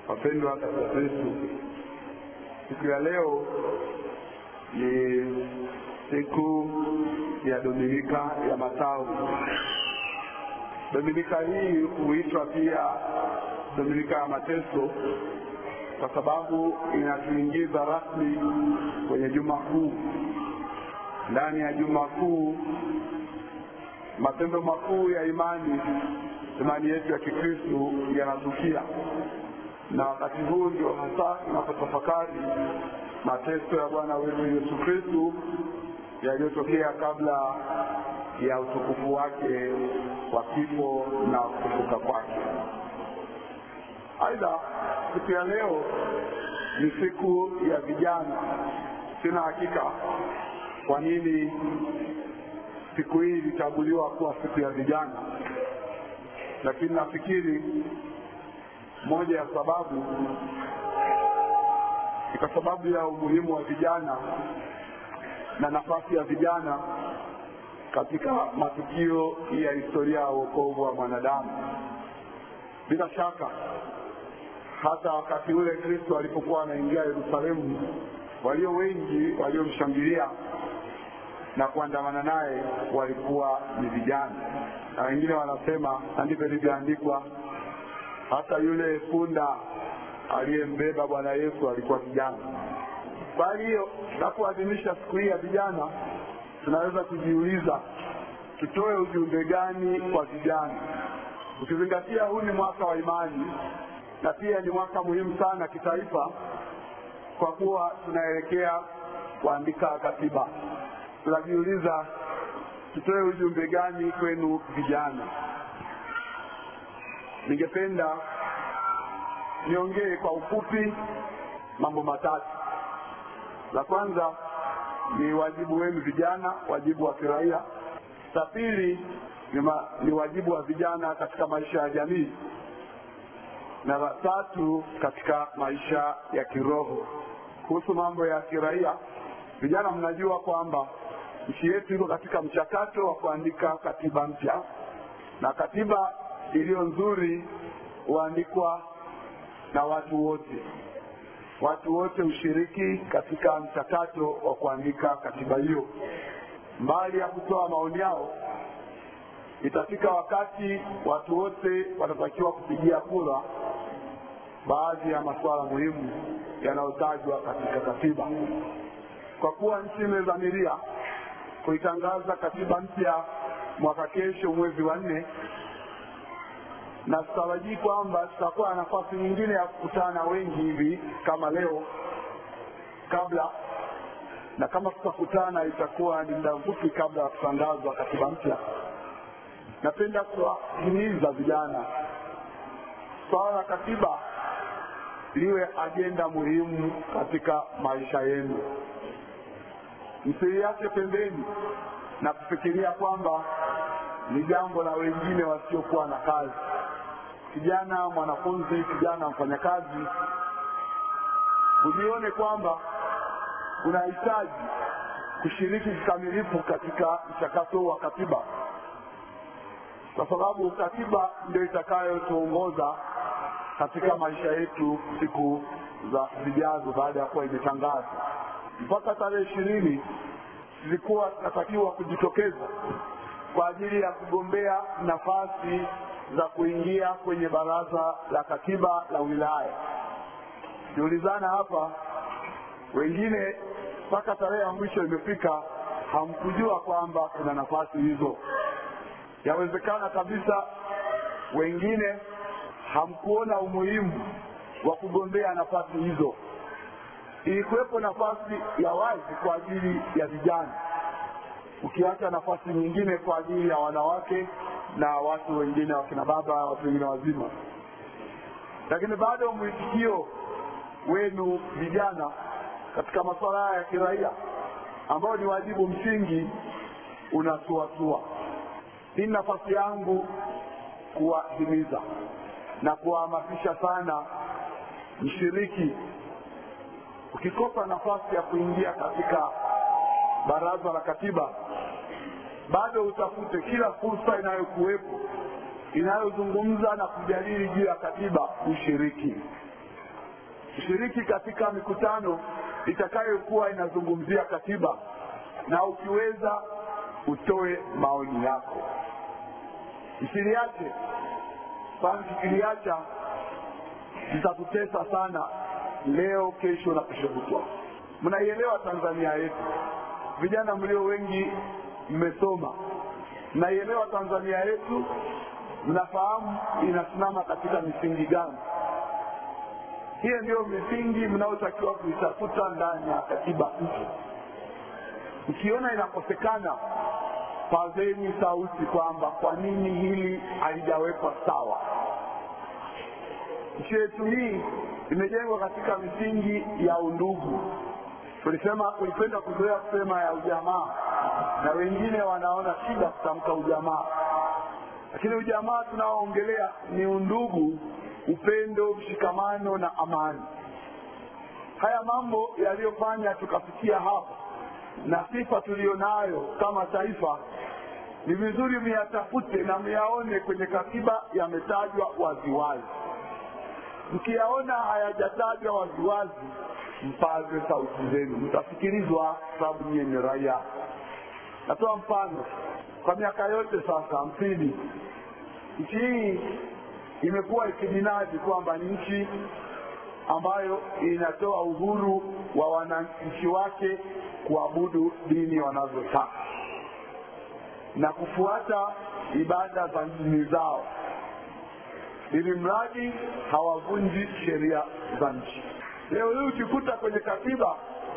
Wapendwa katika Kristo, siku ya leo ni siku ya Dominika ya Matawi. Dominika hii huitwa pia Dominika ya Mateso kwa sababu inatuingiza rasmi kwenye Juma Kuu. Ndani ya Juma Kuu, matendo makuu ya imani, imani yetu ya Kikristo yanatukia, na wakati huu ndio hasa tunapotafakari mateso ya Bwana wetu Yesu Kristo yaliyotokea kabla ya utukufu wake wa kifo na kufufuka kwake. Aidha, siku ya leo ni siku ya vijana. Sina hakika kwa nini siku hii ilichaguliwa kuwa siku ya vijana, lakini nafikiri moja ya sababu ni kwa sababu ya umuhimu wa vijana na nafasi ya vijana katika matukio ya historia ya wokovu wa mwanadamu. Bila shaka hata wakati ule Kristo alipokuwa anaingia Yerusalemu, walio wengi waliomshangilia na kuandamana naye walikuwa ni vijana, na wengine wanasema, na ndivyo ilivyoandikwa, hata yule punda aliyembeba Bwana Yesu alikuwa kijana. Kwa hiyo tunapoadhimisha siku hii ya vijana, tunaweza kujiuliza tutoe ujumbe gani kwa vijana, ukizingatia huu ni mwaka wa imani na pia ni mwaka muhimu sana kitaifa, kwa kuwa tunaelekea kuandika katiba. Tunajiuliza tutoe ujumbe gani kwenu vijana. Ningependa niongee kwa ufupi mambo matatu. La kwanza ni wajibu wenu vijana, wajibu wa kiraia. La pili ni, ma, ni wajibu wa vijana katika maisha ya jamii, na la tatu katika maisha ya kiroho. Kuhusu mambo ya kiraia, vijana, mnajua kwamba nchi yetu iko katika mchakato wa kuandika katiba mpya, na katiba iliyo nzuri huandikwa na watu wote. Watu wote hushiriki katika mchakato wa kuandika katiba hiyo. Mbali ya kutoa maoni yao, itafika wakati watu wote watatakiwa kupigia kura baadhi ya masuala muhimu yanayotajwa katika katiba. Kwa kuwa nchi imedhamiria kuitangaza katiba mpya mwaka kesho mwezi wa nne, na tutarajii kwamba tutakuwa na nafasi nyingine ya kukutana wengi hivi kama leo kabla, na kama tutakutana itakuwa ni muda mfupi kabla ya kutangazwa katiba mpya. Napenda kuwahimiza vijana, swala la katiba liwe ajenda muhimu katika maisha yenu. Msiliache pembeni na kufikiria kwamba ni jambo la wengine wasiokuwa na kazi. Kijana mwanafunzi, kijana mfanyakazi, ujione kwamba unahitaji kushiriki kikamilifu katika mchakato wa katiba, kwa sababu katiba ndio itakayotuongoza katika maisha yetu siku za zijazo, baada ya kuwa imetangazwa. Mpaka tarehe ishirini zilikuwa zinatakiwa kujitokeza kwa ajili ya kugombea nafasi za kuingia kwenye baraza la katiba la wilaya. Jiulizana hapa, wengine mpaka tarehe ya mwisho imefika, hamkujua kwamba kuna nafasi hizo. Yawezekana kabisa wengine hamkuona umuhimu wa kugombea nafasi hizo. Ilikuwepo nafasi ya wazi kwa ajili ya vijana, ukiacha nafasi nyingine kwa ajili ya wanawake na watu wengine, wakina baba, watu wengine wazima, lakini bado mwitikio wenu vijana katika masuala haya ya kiraia ambayo ni wajibu msingi unasuasua. Hii nafasi yangu kuwahimiza na kuwahamasisha sana mshiriki. Ukikosa nafasi ya kuingia katika baraza la katiba, bado utafute kila fursa inayokuwepo inayozungumza na kujadili juu ya katiba ushiriki. shiriki katika mikutano itakayokuwa inazungumzia katiba, na ukiweza utoe maoni yako. Msiliache, kwani tukiliacha zitatutesa sana leo, kesho na kesho kutwa. Mnaielewa Tanzania yetu, vijana mlio wengi mmesoma, mnaielewa Tanzania yetu, mnafahamu inasimama katika misingi gani. Hiyo ndiyo misingi mnayotakiwa kuitafuta ndani ya katiba mpya. Ukiona inakosekana, pazeni sauti kwamba kwa nini hili halijawekwa sawa. Nchi yetu hii imejengwa katika misingi ya undugu. Tulisema tulipenda kuzoea kusema ya ujamaa, na wengine wanaona shida kutamka ujamaa, lakini ujamaa tunaoongelea ni undugu, upendo, mshikamano na amani. Haya mambo yaliyofanya tukafikia hapa na sifa tuliyonayo kama taifa, ni vizuri myatafute na myaone kwenye katiba yametajwa waziwazi. Mkiyaona hayajatajwa waziwazi, mpaze sauti zenu, mtasikilizwa, sababu nyie ni raia. Natoa mfano, kwa miaka yote sasa hamsini, nchi hii imekuwa ikijinadi kwamba ni nchi ambayo inatoa uhuru wa wananchi wake kuabudu dini wanazotaka na kufuata ibada za dini zao, ili mradi hawavunji sheria za nchi. Leo hii ukikuta kwenye katiba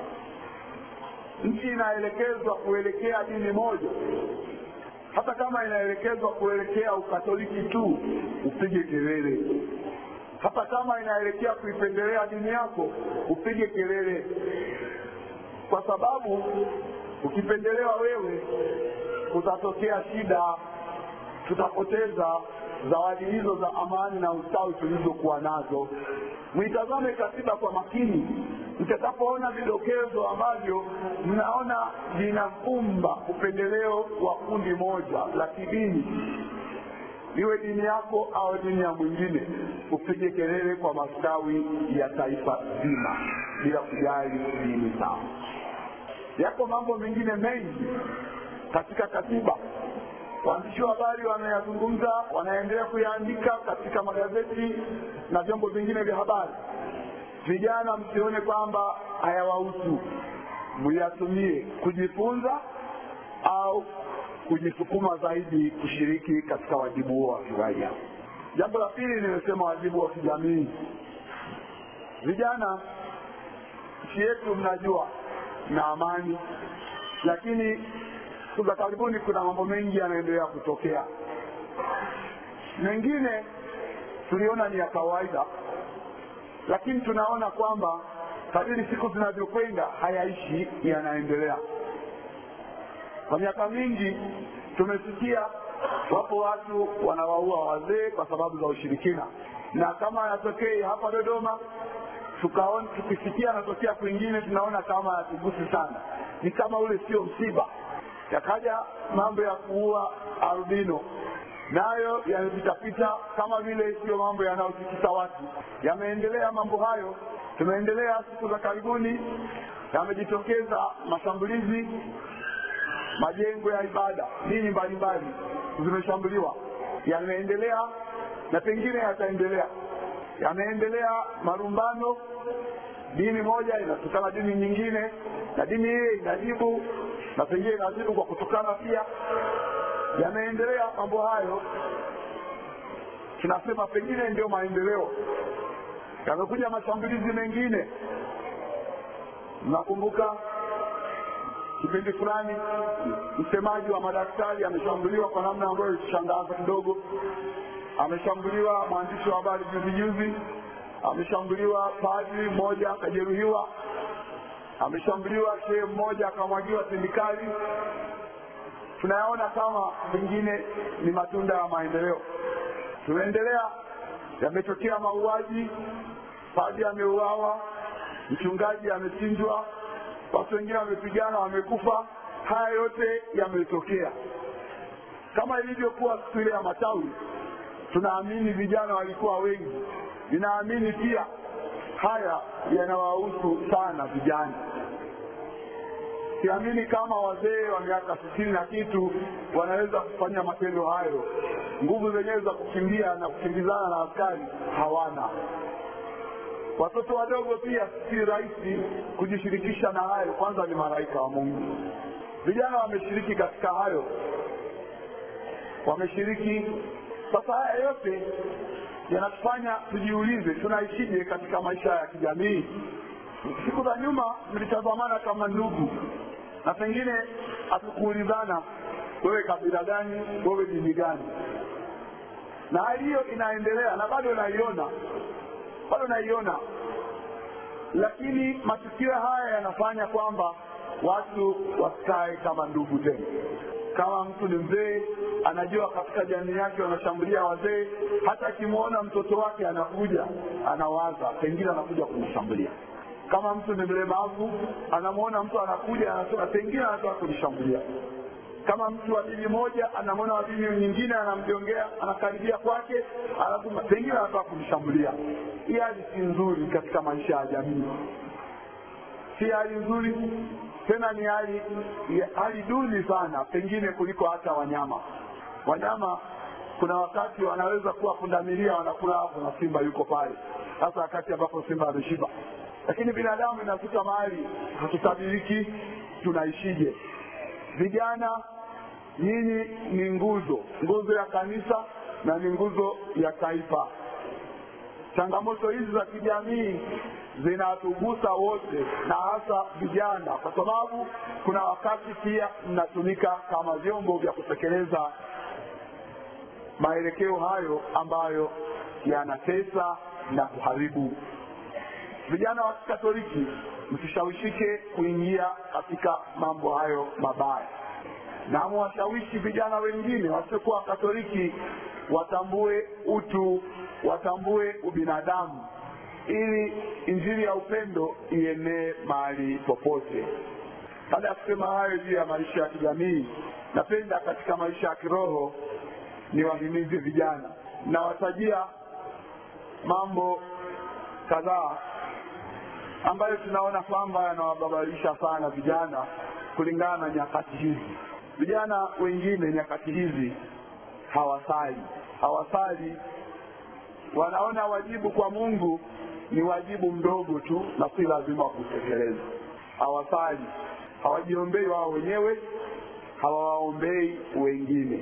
nchi inaelekezwa kuelekea dini moja, hata kama inaelekezwa kuelekea ukatoliki tu, upige kelele. Hata kama inaelekea kuipendelea dini yako, upige kelele, kwa sababu ukipendelewa wewe, kutatokea shida, tutapoteza zawadi hizo za amani na ustawi tulizokuwa nazo. Mwitazame katiba kwa makini, mtakapoona vidokezo ambavyo mnaona vinafumba upendeleo wa kundi moja la kidini, iwe dini yako au dini ya mwingine, upige kelele kwa mastawi ya taifa zima bila kujali dini zao. Yako mambo mengine mengi katika katiba waandishi wa habari wanayazungumza, wanaendelea kuyaandika katika magazeti na vyombo vingine vya habari. Vijana msione kwamba hayawahusu, muyatumie kujifunza au kujisukuma zaidi kushiriki katika wajibu huo wa kiraia. Jambo la pili, nimesema wajibu wa kijamii. Vijana, nchi yetu mnajua na amani, lakini siku za karibuni kuna mambo mengi yanaendelea kutokea. Mengine tuliona ni ya kawaida, lakini tunaona kwamba kadiri siku zinavyokwenda hayaishi, yanaendelea. Kwa miaka mingi tumesikia wapo watu wanawaua wazee kwa sababu za ushirikina, na kama yanatokei hapa Dodoma tukaona, tukisikia anatokea kwingine, tunaona kama yatugusi sana, ni kama ule sio msiba yakaja mambo ya kuua albino nayo yamepitapita kama vile siyo mambo yanayotikisa watu. Yameendelea mambo hayo, tumeendelea siku za karibuni, yamejitokeza mashambulizi majengo ya ibada, dini mbalimbali zimeshambuliwa, yameendelea na pengine yataendelea. Yameendelea marumbano, dini moja inatukana dini nyingine, na dini hiyo inajibu na pengine inajibu kwa kutukana pia. Yameendelea mambo hayo, tunasema pengine ndio maendeleo. Yamekuja mashambulizi mengine, mnakumbuka kipindi fulani msemaji wa madaktari ameshambuliwa kwa namna ambayo ilishangaza kidogo. Ameshambuliwa mwandishi wa habari juzi juzi, ameshambuliwa padri mmoja akajeruhiwa, ameshambuliwa shehe mmoja akamwagiwa sindikali. Tunayaona kama pengine ni matunda ya maendeleo. Tumeendelea, yametokea mauaji, padri ameuawa, mchungaji amechinjwa, watu wengine wamepigana, wamekufa. Haya yote yametokea kama ilivyokuwa siku ile ya matawi. Tunaamini vijana walikuwa wengi, ninaamini pia haya yanawahusu sana vijana siamini kama wazee wa miaka sitini na kitu wanaweza kufanya matendo hayo nguvu zenyewe za kukimbia na kukimbizana na askari hawana watoto wadogo pia si rahisi kujishirikisha na hayo kwanza ni malaika wa mungu vijana wameshiriki katika hayo wameshiriki sasa haya yote yanatufanya tujiulize tunaishije katika maisha ya kijamii siku za nyuma mlitazamana kama ndugu na pengine hatukuulizana wewe kabila gani wewe dini gani na hali hiyo inaendelea na bado naiona bado naiona lakini matukio haya yanafanya kwamba watu wasikae kama ndugu tena kama mtu ni mzee anajua katika jamii yake wanashambulia wazee hata akimwona mtoto wake anakuja anawaza pengine anakuja kumshambulia kama mtu ni mlemavu anamwona mtu anakuja anasema pengine anataka kunishambulia kama mtu wa dini moja anamwona wa dini nyingine anamjongea anakaribia kwake anasema pengine anataka kumshambulia hii hali si nzuri katika maisha ya jamii si hali nzuri tena ni hali hali duni sana pengine kuliko hata wanyama wanyama kuna wakati wanaweza kuwa pundamilia wanakula hapo na simba yuko pale hasa wakati ambapo simba ameshiba lakini binadamu inafika mahali hatutabiriki tunaishije vijana nyinyi ni nguzo nguzo ya kanisa na ni nguzo ya taifa changamoto hizi za kijamii zinatugusa wote na hasa vijana kwa sababu kuna wakati pia mnatumika kama vyombo vya kutekeleza maelekeo hayo ambayo yanatesa na kuharibu vijana wa kikatoliki msishawishike kuingia katika mambo hayo mabaya na mwashawishi vijana wengine wasiokuwa katoliki watambue utu watambue ubinadamu ili injili ya upendo ienee mahali popote baada ya kusema hayo juu ya maisha ya kijamii napenda katika maisha ya kiroho niwahimize vijana nawatajia mambo kadhaa ambayo tunaona kwamba yanawababalisha sana vijana kulingana na nyakati hizi vijana wengine nyakati hizi hawasali hawasali wanaona wajibu kwa mungu ni wajibu mdogo tu na si lazima kutekeleza hawasali hawajiombei wao wenyewe hawawaombei wengine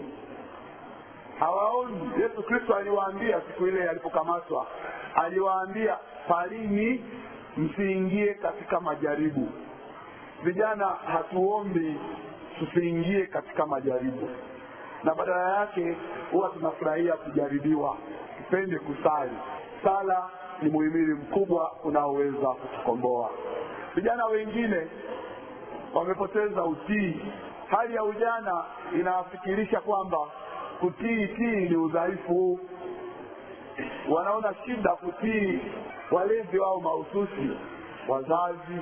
hawaoni yesu kristo aliwaambia siku ile alipokamatwa aliwaambia palini msiingie katika majaribu vijana hatuombi tusiingie katika majaribu na badala yake huwa tunafurahia kujaribiwa tupende kusali sala ni muhimili mkubwa unaoweza kutukomboa vijana wengine wamepoteza utii hali ya ujana inawafikirisha kwamba kutii tii ni udhaifu wanaona shida kutii walezi wao mahususi wazazi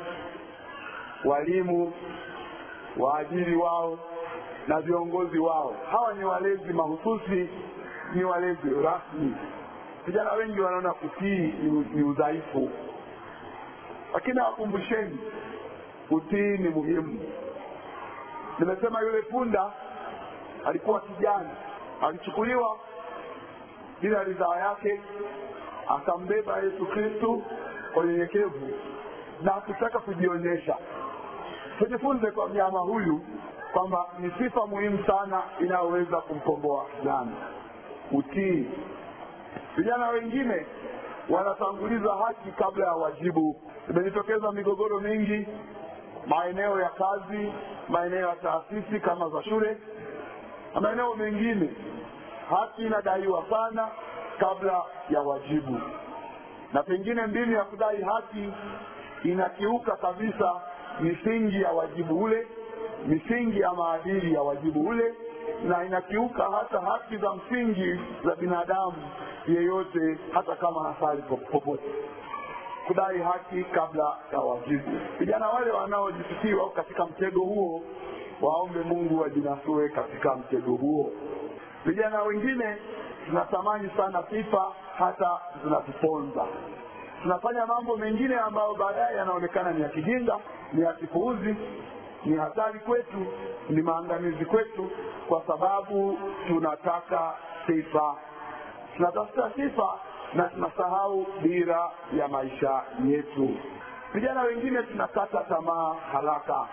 walimu waajiri wao na viongozi wao hawa ni walezi mahususi ni walezi rasmi vijana wengi wanaona kutii ni, ni udhaifu lakini awakumbusheni utii ni muhimu nimesema yule punda alikuwa kijana alichukuliwa bila ridhaa yake akambeba yesu kristu kwa unyenyekevu na hakutaka kujionyesha tujifunze kwa mnyama huyu kwamba ni sifa muhimu sana inayoweza kumkomboa kijana utii vijana wengine wanatanguliza haki kabla ya wajibu imejitokeza migogoro mingi maeneo ya kazi maeneo ya taasisi kama za shule na maeneo mengine haki inadaiwa sana kabla ya wajibu na pengine mbinu ya kudai haki inakiuka kabisa misingi ya wajibu ule misingi ya maadili ya wajibu ule na inakiuka hata haki za msingi za binadamu yeyote hata kama hasali popote kudai haki kabla ya wajibu vijana wale wanaojisikiwa katika mtego huo waombe mungu wajinasue katika mtego huo vijana wengine tunatamani sana sifa hata zinatuponza tunafanya mambo mengine ambayo baadaye yanaonekana ni ya kijinga ni ya kipuuzi ni hatari kwetu ni maangamizi kwetu kwa sababu tunataka sifa tunatafuta sifa na tunasahau dira ya maisha yetu vijana wengine tunakata tamaa haraka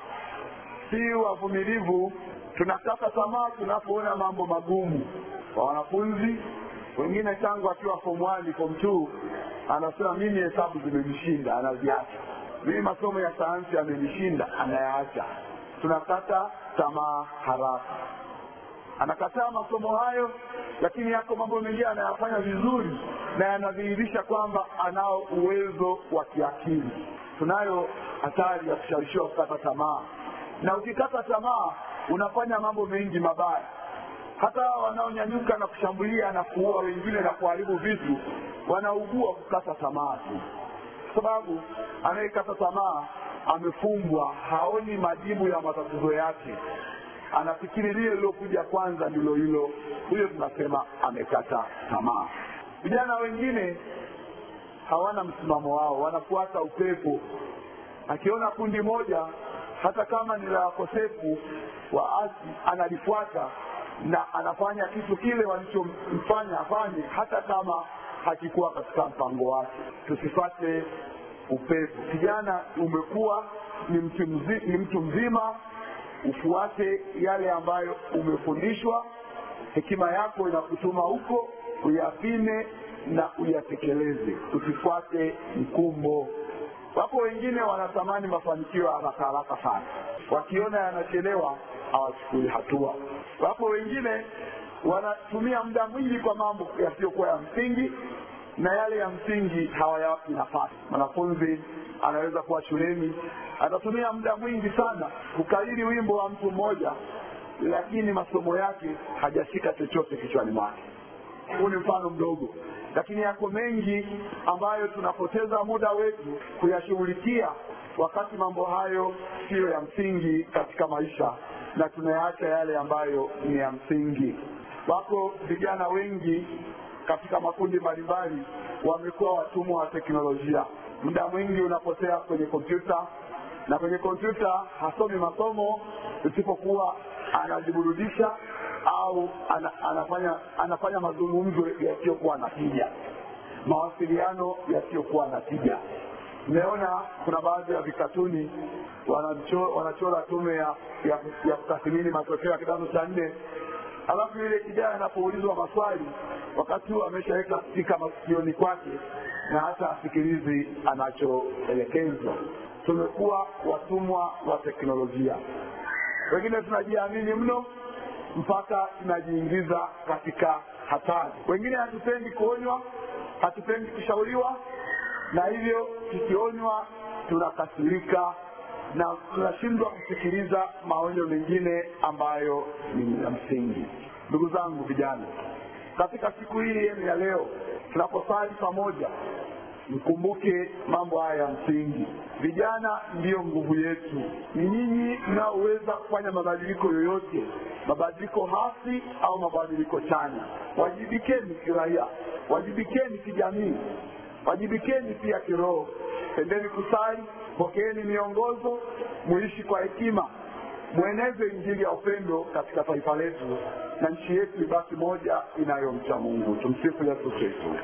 si wavumilivu tunakata tamaa tunapoona mambo magumu kwa wanafunzi wengine tangu akiwa form one form two anasema mimi hesabu zimenishinda anaziacha mimi masomo ya sayansi yamenishinda anayaacha tunakata tamaa haraka anakataa masomo hayo lakini yako mambo mengine anayafanya vizuri na yanadhihirisha kwamba anao uwezo wa kiakili tunayo hatari ya kushawishiwa kukata tamaa na ukikata tamaa unafanya mambo mengi mabaya hata hawa wanaonyanyuka na kushambulia na kuua wengine na kuharibu vitu wanaugua kukata tamaa tu sababu anayekata tamaa amefungwa haoni majibu ya matatizo yake anafikiri lile lilokuja kwanza ndilo hilo huyo tunasema amekata tamaa vijana wengine hawana msimamo wao wanafuata upepo akiona kundi moja hata kama ni la wakosefu waasi analifuata na anafanya kitu kile walichomfanya afanye hata kama hakikuwa katika mpango wake tusifate upepo kijana umekuwa ni mtu, mzi, ni mtu mzima ufuate yale ambayo umefundishwa hekima yako inakutuma huko uyapime na uyatekeleze usifuate mkumbo wapo wengine wanatamani mafanikio ya haraka haraka sana wakiona yanachelewa hawachukui hatua wapo wengine wanatumia muda mwingi kwa mambo yasiyokuwa ya msingi na yale ya msingi hawayawapi nafasi mwanafunzi anaweza kuwa shuleni atatumia muda mwingi sana kukariri wimbo wa mtu mmoja lakini masomo yake hajashika chochote kichwani mwake huu ni mfano mdogo lakini yako mengi ambayo tunapoteza muda wetu kuyashughulikia wakati mambo hayo siyo ya msingi katika maisha na tunayaacha yale ambayo ni ya msingi wako vijana wengi katika makundi mbalimbali wamekuwa watumwa wa teknolojia muda mwingi unapotea kwenye kompyuta na kwenye kompyuta hasomi masomo isipokuwa anajiburudisha au ana, anafanya anafanya mazungumzo yasiyokuwa na tija mawasiliano yasiyokuwa na tija Nimeona kuna baadhi ya vikatuni wanachora, wanachora tume ya, ya, ya kutathimini matokeo ya kidato cha nne alafu yule kijana anapoulizwa maswali wakati huo ameshaweka spika masikioni kwake na hata asikilizi anachoelekezwa tumekuwa watumwa wa teknolojia wengine tunajiamini mno mpaka tunajiingiza katika hatari wengine hatupendi kuonywa hatupendi kushauriwa na hivyo tukionywa tunakasirika na tunashindwa kusikiliza maonyo mengine ambayo ni ya msingi ndugu zangu vijana katika siku hii yenu ya leo tunaposali pamoja mkumbuke mambo haya ya msingi vijana ndiyo nguvu yetu ni nyinyi mnaoweza kufanya mabadiliko yoyote mabadiliko hasi au mabadiliko chanya wajibikeni kiraia wajibikeni kijamii wajibikeni pia kiroho pendeni kusali pokeeni miongozo muishi kwa hekima mweneze injili ya upendo katika taifa letu na nchi yetu ibaki moja inayomcha mungu tumsifu yesu kristo